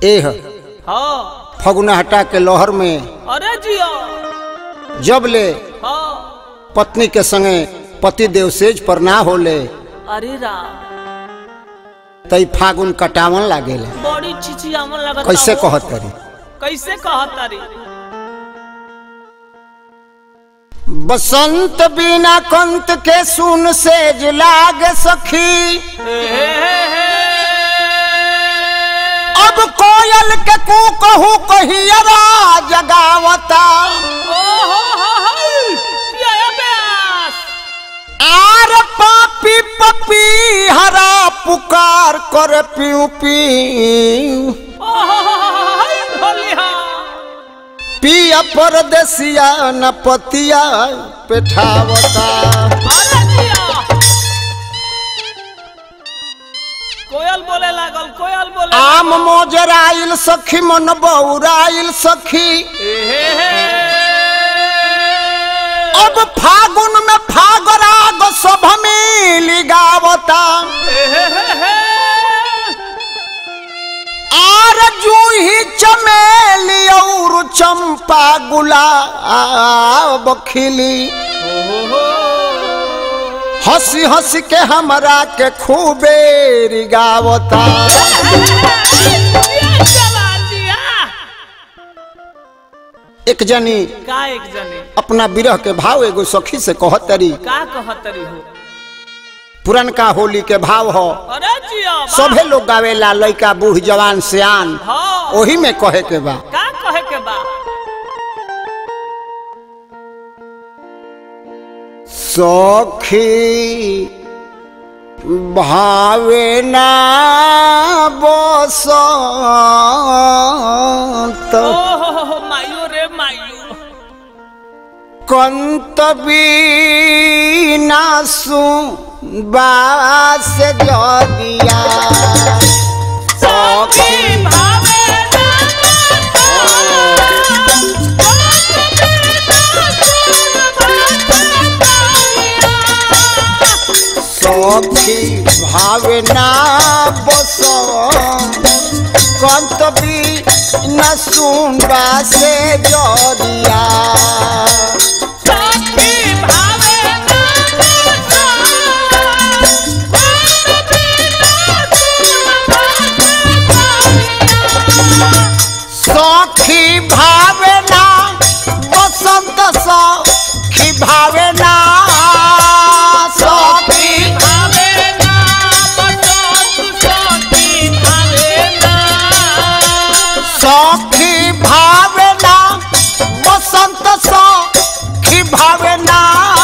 एह हाँ फगुना हटा के लोहर में अरे जिया जब ले हाँ पत्नी के संगे पति देव सेज पर ना होले अरे राम तई फागुन कटावन लागेला बड़ी चिचियावन लगता कैसे हो। कहत करी कैसे कहत तारी बसंत बिना कंत के सुन सेज लाग सखी हे हे हे हे। अब कोयल के कू कहू कहियरा जगावता ओ हो हो हो क्या है ब्यास आर पापी पपी हरा पुकार कर पीऊ पीऊ ओ हो हो हो हो हो भोलिया पिया परदेसिया न पतिया पेठावता अरे जिया कोयल बोले लागल कोयल बोले आम मोजराइल सखी मन बौराइल सखी हे हे हे अब फागुन में फागराग सभ मिली गावता हे हे हे हे आर जूही चमेली और चंपा गुलाब खिली हो हो हो हंसी हंसी के हमरा के खूबे रिगावता एक जनी का एक जने अपना विरह के भाव एगो सखी से कहतरी का कहतरी हो पुरनका होली के भाव हो अरे जिया बा। सभे लोग गावेला लइका बूढ़ जवान सियान हाँ ओही में कहे के बा का कहे के बा सखी भावे ना बसंत ओ हो हो हो मायो रे मायो कंत बीना बास जदिया सखी भावे सखी भावे ना बसंत कंत बीना बास जदिया सखी भावना बसंत सखी भावना सखी सखी भावना बसंत सखी भावना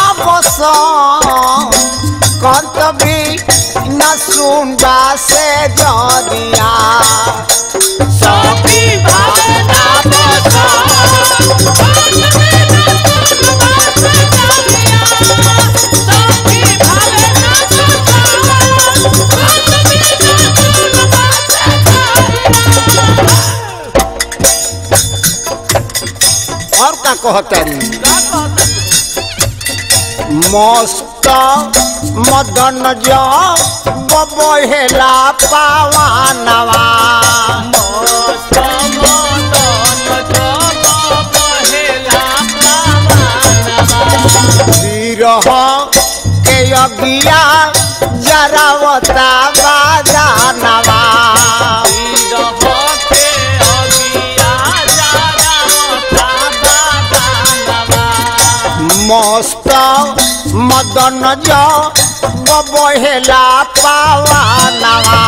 बसंत कंत भी न सुनबा से जरिया सखी भावना बसंत और का कहतारी मस्त मदन जो बहेला पावानवा विरह के अगिया जरावता बाजानवा मस्त मदन जो बहेला पावानवा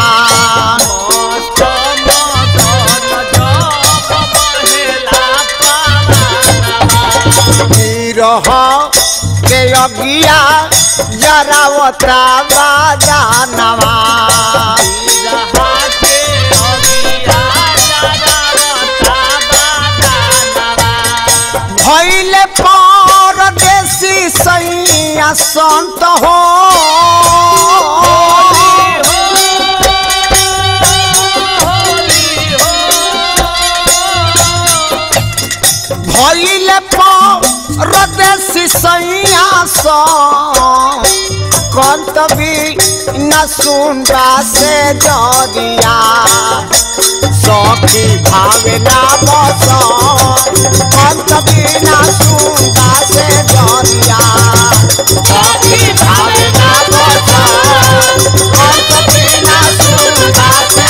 विरह के अगिया जरावता बाजानवा भैले परदेसी सैया संत हो भैले परदेसी सैया संत कंत भी न सुनबा से जदिया सखी भावे ना बस अंत बिना सुगा से जरिया सखी भावे ना बस अंत बिना सुगा से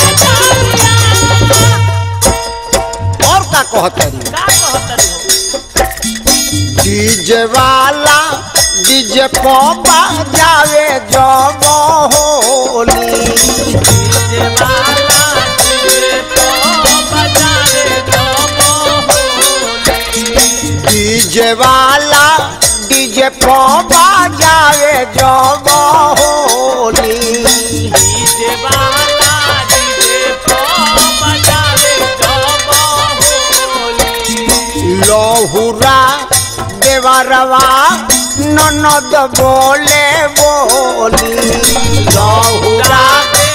और का कहतरी का कहतरी हो डीजे वाला डीजे को बजावे जब होली डीजे वाला डीजे तो बजावे जब होली डीजे वाला डीजे को बजावे जब होली डीजे वाला डीजे तो बजावे जब होली लहुरा देवरवा ननद बोले बोली लहुरा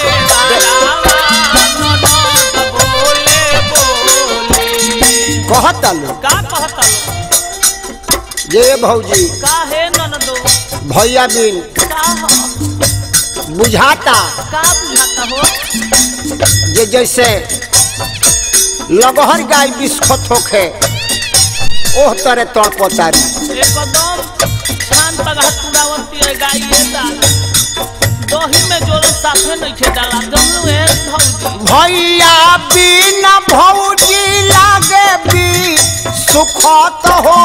कहतलू जे भौजी भैया बिन बुझाता जे जैसे लगहर गाय बिस्खत होखे ओह तरे तड़पतारी दही में जोड़ो साथे नहीं खे डाला जमनु है भौजी भैया बिन भौजी लागे भी सुखत हो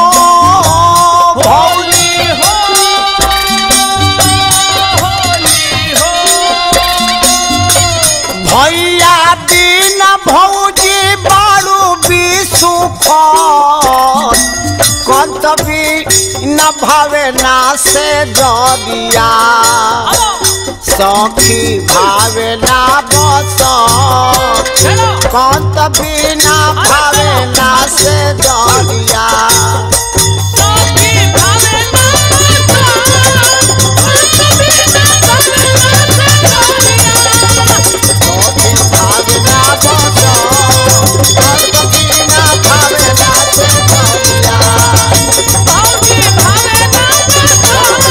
भौजी होली हो होली हो भैया बिन भौजी बारू भी सुखत कतबी न भावे ना से जदिया सखी भावे ना बस हेलो कत बिना भावे ना से जलिया सखी भावे ना सखी भावे ना बस कत बिना भावे ना से जलिया भौजी भावे ना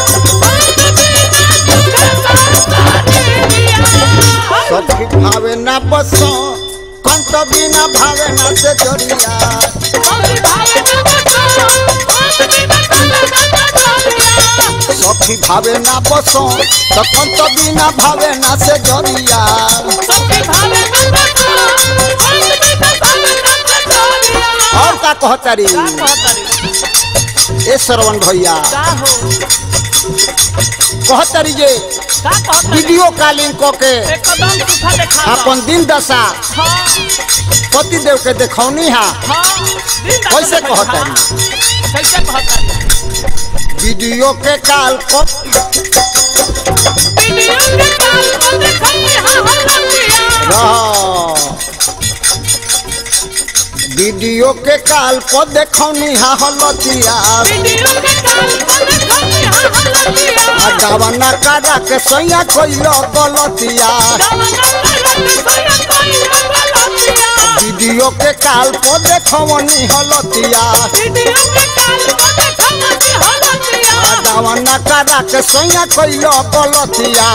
सखी भावे ना बस कत बिना भावे ना से जलिया भौजी भावे सखी भावे ना बस तो कत बिना भावे ना से जलिया और का कहतारी का कहतरी ए श्रवण भैया का हो कहतारी जे का कहतरी वीडियो कॉलिंग क के एकदम सूखा देखा अपन दिन दशा हाँ पति देव के देखौनी हा हाँ दिन तक कैसे देखा। कहतरी कैसे कहतरी वीडियो के काल को वीडियो के काल को देखनी हाँ हाँ लगिया रह। वीडियो के काल को देखौनी हा हलतिया वीडियो के काल को देखनी हाँ हाँ लगिया आ गवना करा के सैया कोइलो गलतिया वीडियो के काल को देखौनी हलतिया आ गवना करा के सैया कोइलो गलतिया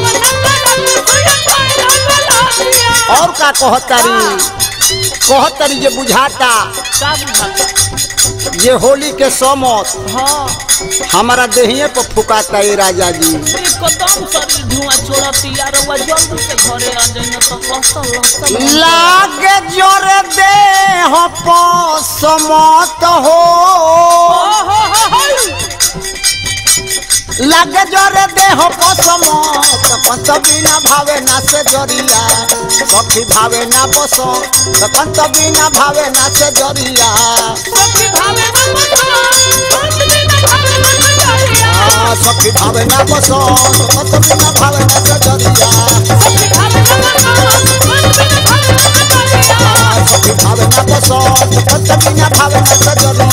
और का कहतारी कहतारी जे बुझाता ये होली के समत हमारा देहिए पर फुकाता है राजा जी लागे जोर दे हो समत हो लागे जोर दे हो समत पंत बिना भावे ना से जरिया सखी भावे ना बस पंत बिना भावे ना से जरिया आ, सखी भावे ना बस पंत बिना भावे ना से जरिया आ, सखी भावे ना बस पंत बिना भावे ना से जरिया